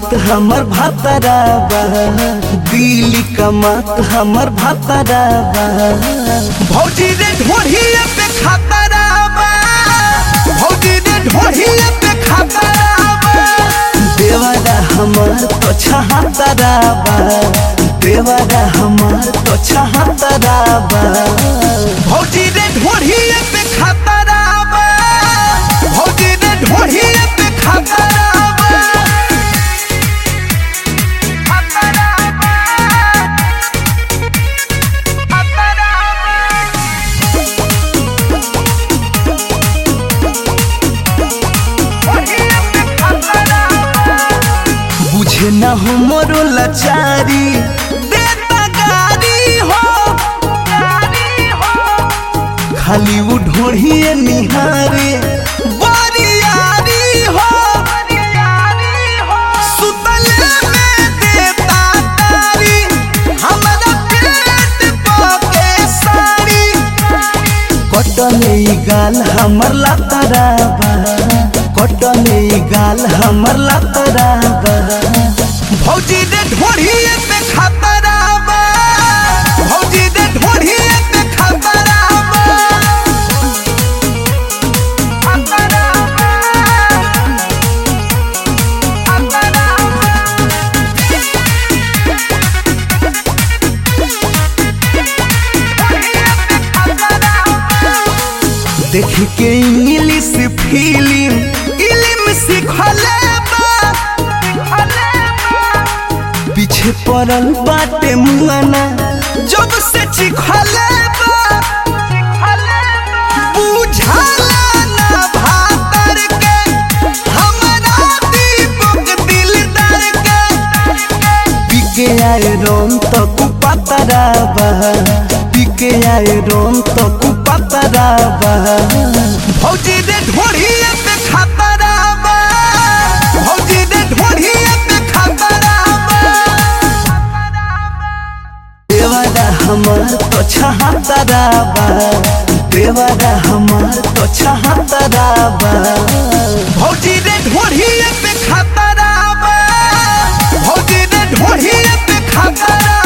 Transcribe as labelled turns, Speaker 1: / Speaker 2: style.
Speaker 1: कमात हमर भातरा बा दिल्ली कमात हमर भातरा बा भौजी रे ढोढ़िए पे खातरा बा भौजी रे ढोढ़िए पे खातरा बा देवरा हमर तो छहातरा बा देवरा हमर तो छहातरा बा भौजी रे ढोढ़िए पे खातरा बा भौजी रे ढोढ़िए पे खातरा बा खातरा बा खातरा बा बुझे न हो मोरो लाचारी देता गारी हो खाली वो ढोढ़िए निहारे बरियारी हो सुतले में देता तारी हमरा पेट पके साड़ी कटने ई गाल हमर लतरा बा कटने ई गाल हमर लतरा बा भौजी रे ढोढ़िए पे खतरा बा भौजी रे ढोढ़िए पे खतरा बा खतरा बा खतरा देख के इंग्लिश फिल्म इलिम सिखले बा पीछे पड़ल बाटे मुआना जब से चिखले बा बुझाला ना भातर के हमरा दीपक दिलदार के पिके आए रोम तो कुपतरा बा पिके आए रोम तो कुपतरा बा भौजी रे ढोढ़िए पे खतरा बा भौजी रे ढोढ़िए पे खतरा बा देवरा हमर तो छहातरा बा देवरा हमर तो छहातरा बा भौजी रे ढोढ़िए पे खतरा बा भौजी रे ढोढ़िए पे खतरा